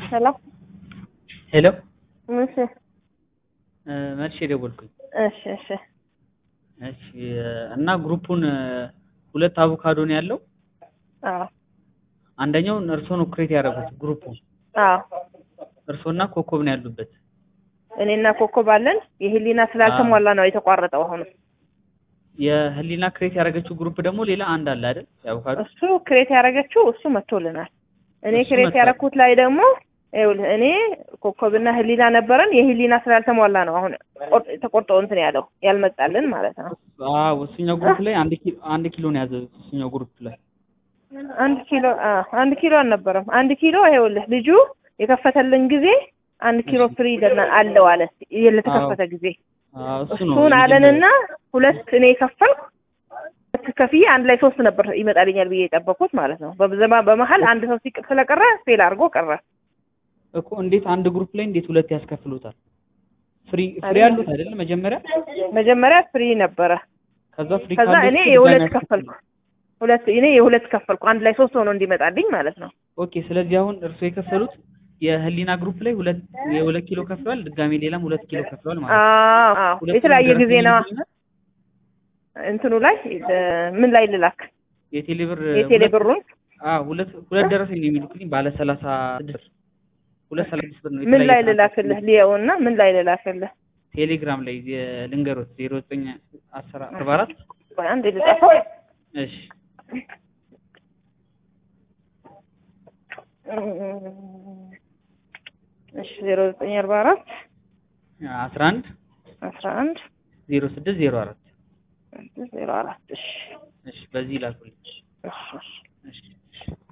ሄሎ ሄሎ እሺ መልሼ ደወልኩኝ። እሺ እሺ እሺ እና ግሩፑን ሁለት አቮካዶ ነው ያለው። አዎ አንደኛውን እርሶ ነው ክሬት ያደረጉት ግሩፑን። አዎ እርሶና ኮከብ ነው ያሉበት። እኔና ኮከብ አለን። የህሊና ስላልተሟላ ነው የተቋረጠው። አሁን የህሊና ክሬት ያደረገችው ግሩፕ ደግሞ ሌላ አንድ አለ አይደል? የአቮካዶ እሱ ክሬት ያደረገችው እሱ መጥቶልናል። እኔ እሱ ክሬት መጥቷል። ያደረኩት ላይ ደግሞ ይኸውልህ እኔ ኮከብና ህሊና ነበረን። የህሊና ስላልተሟላ ነው አሁን ቆርጥ- ተቆርጦ እንትን ያለው ያልመጣልን ማለት ነው። አዎ እሱኛው ግሩፕ ላይ አንድ ኪሎ አንድ ኪሎ ነው ያዘው። እሱኛው ግሩፕ ላይ አንድ ኪሎ አ አንድ ኪሎ አልነበረም። አንድ ኪሎ ይኸውልህ ልጁ የከፈተልን ጊዜ አንድ ኪሎ ፍሪ ይለናል አለው አለ ለተከፈተ ጊዜ አዎ እሱ ነው እሱን አለንና ሁለት እኔ የከፈልኩ ሁለት ከፍዬ አንድ ላይ ሶስት ነበር ይመጣልኛል ብዬ የጠበኩት ማለት ነው። በብዘማ በመሀል አንድ ሰው ሲቅ ስለቀረ ፌል አድርጎ ቀረ። እኮ እንዴት አንድ ግሩፕ ላይ እንዴት ሁለት ያስከፍሉታል? ፍሪ ፍሪ ያሉት አይደል? መጀመሪያ መጀመሪያ ፍሪ ነበረ። ከዛ ፍሪ ከዛ ካሉት እኔ ድጋሚ የሁለት ያስከፍሉ። ከፈልኩ። ሁለት እኔ የሁለት ከፈልኩ አንድ ላይ ሶስት ሆኖ እንዲመጣልኝ ማለት ነው። ኦኬ ስለዚህ አሁን እርሶ የከፈሉት የህሊና ግሩፕ ላይ ሁለት የሁለት ኪሎ ከፍለዋል። ድጋሚ ሌላም ሁለት ኪሎ ከፍለዋል ማለት ነው። አዎ አዎ ሁለቱም የተለያየ ደረሰኝ ጊዜ ነዋ። ልዩነት እንትኑ ላይ እ ምን ላይ ልላክ የቴሌ ብር የቴሌ ሁለት- ብሩን አዎ ሁለት ሁለት ደረሰኝ ነው የሚልኩልኝ ባለ ሰላሳ ስድስት ሁለት ሰላሳ ስድስት ብር ነው ምን ላይ የተለያየ ልላክልህ ሊየውና ምን ላይ ልላክልህ? ቴሌግራም ላይ ልንገሮት ዜሮ ዘጠኝ አስራ አርባ አራት ቆይ አንዴ ልጻፈው። እሺ እሺ ዜሮ ዘጠኝ አርባ አራት አስራ አንድ አስራ አንድ ዜሮ ስድስት ዜሮ አራት ዜሮ አራት እሺ እሺ በዚህ ላኩልኝ እሺ እሺ እሺ